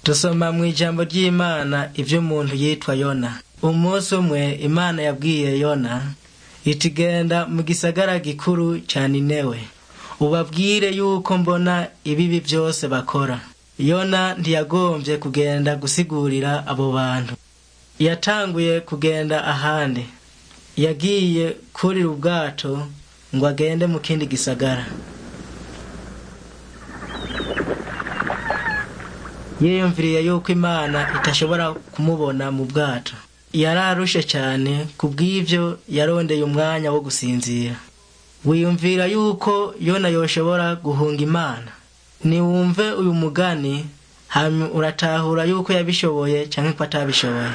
dusoma mu ijambo ry'imana ivy'umuntu yitwa yona umunsi umwe imana yabwiye yona iti genda mu gisagara gikuru ca ninewe ubabwire yuko mbona ibibi vyose bakora yona ntiyagomvye kugenda gusigurira abo bantu yatanguye kugenda ahandi yagiye kurira ubwato ngo agende mu kindi gisagara yiyumviriye yuko imana itashobora kumubona mu bwato yararushe cyane kubw'ivyo yarondeye umwanya wo gusinzira wiyumvira yuko yona yoshobora guhunga imana niwumve uyu mugani hanyuma uratahura yuko yabishoboye canke ko atabishoboye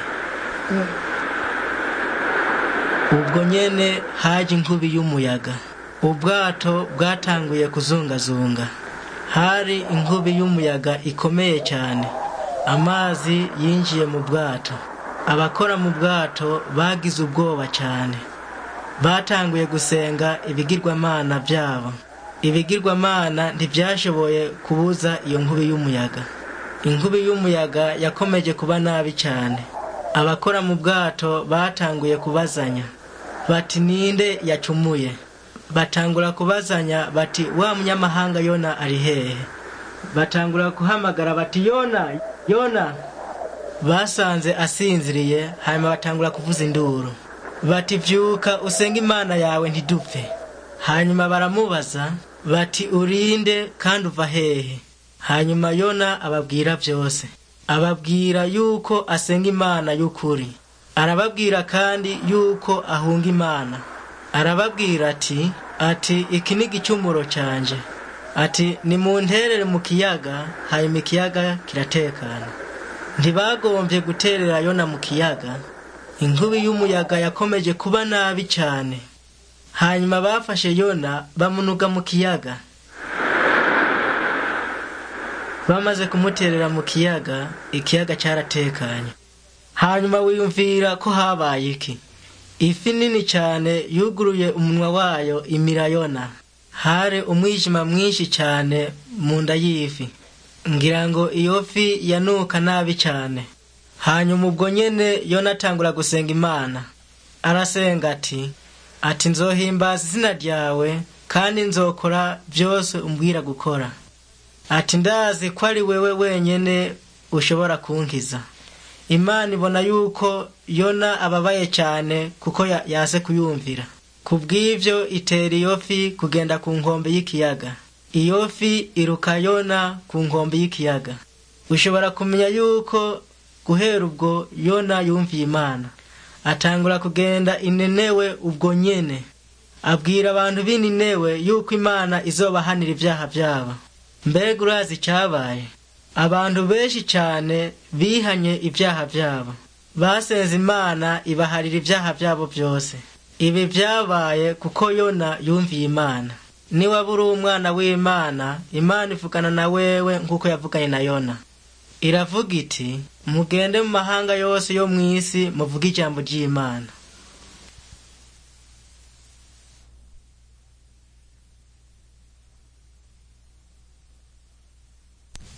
ubwo nyene haje inkubi y'umuyaga ubwato bwatanguye kuzungazunga hari inkubi y'umuyaga ikomeye cyane amazi yinjiye mu bwato abakora mu bwato bagize ubwoba cyane batanguye gusenga ibigirwamana byabo ibigirwamana ntibyashoboye kubuza iyo nkubi y'umuyaga inkubi y'umuyaga yakomeje kuba nabi cyane abakora mu bwato batanguye kubazanya bati ninde yacumuye batangura kubazanya bati wa munyamahanga yona ari hehe batangura guhamagara bati yona yona basanze asinziriye hanyuma batangura kuvuza induru bati vyuka usenga imana yawe ntidupfe hanyuma baramubaza bati urinde kandi uva hehe hanyuma yona ababwira vyose ababwira yuko asenga imana y'ukuri arababwira kandi yuko ahunga imana arababwira ati ati iki ni igicumuro canje ati nimunterere mu kiyaga hanyuma ikiyaga kiratekana ntibagombye guterera yona mu kiyaga inkubi y'umuyaga yakomeje kuba nabi cyane hanyuma bafashe yona bamunuga mu kiyaga bamaze kumuterera mu kiyaga ikiyaga cyaratekanye hanyuma wiyumvira ko habaye iki ifi nini cyane yuguruye umunwa wayo imira yona hari umwijima mwinshi cyane mu nda y'ifi ngira ngo iyo fi yanuka nabi cyane hanyuma ubwo nyene yona atangura gusenga imana arasenga ati ati nzohimbaza izina ryawe kandi nzokora byose umbwira gukora ati ndazi ko ari wewe wenyene ushobora kunkiza imana ibona yuko yona ababaye cyane kuko yase kuyumvira kubw'ivyo itera iyo fi kugenda ku nkombe y'ikiyaga iyo fi iruka yona ku nkombe y'ikiyaga ushobora kumenya yuko guhera ubwo yona yumviye imana atangura kugenda inenewe ubwo nyene abwira abantu b'ininewe yuko imana izobahanira ibyaha byabo mbega urazi icyabaye abantu benshi cyane bihanye ibyaha byabo basenze imana ibaharira ibyaha byabo byose ibi byabaye kuko yona yumviye imana niwaba uri umwana w'imana imana ivugana na wewe nk'uko yavuganye na yona iravuga iti mugende mu mahanga yose yo mu isi muvuge ijambo ry'imana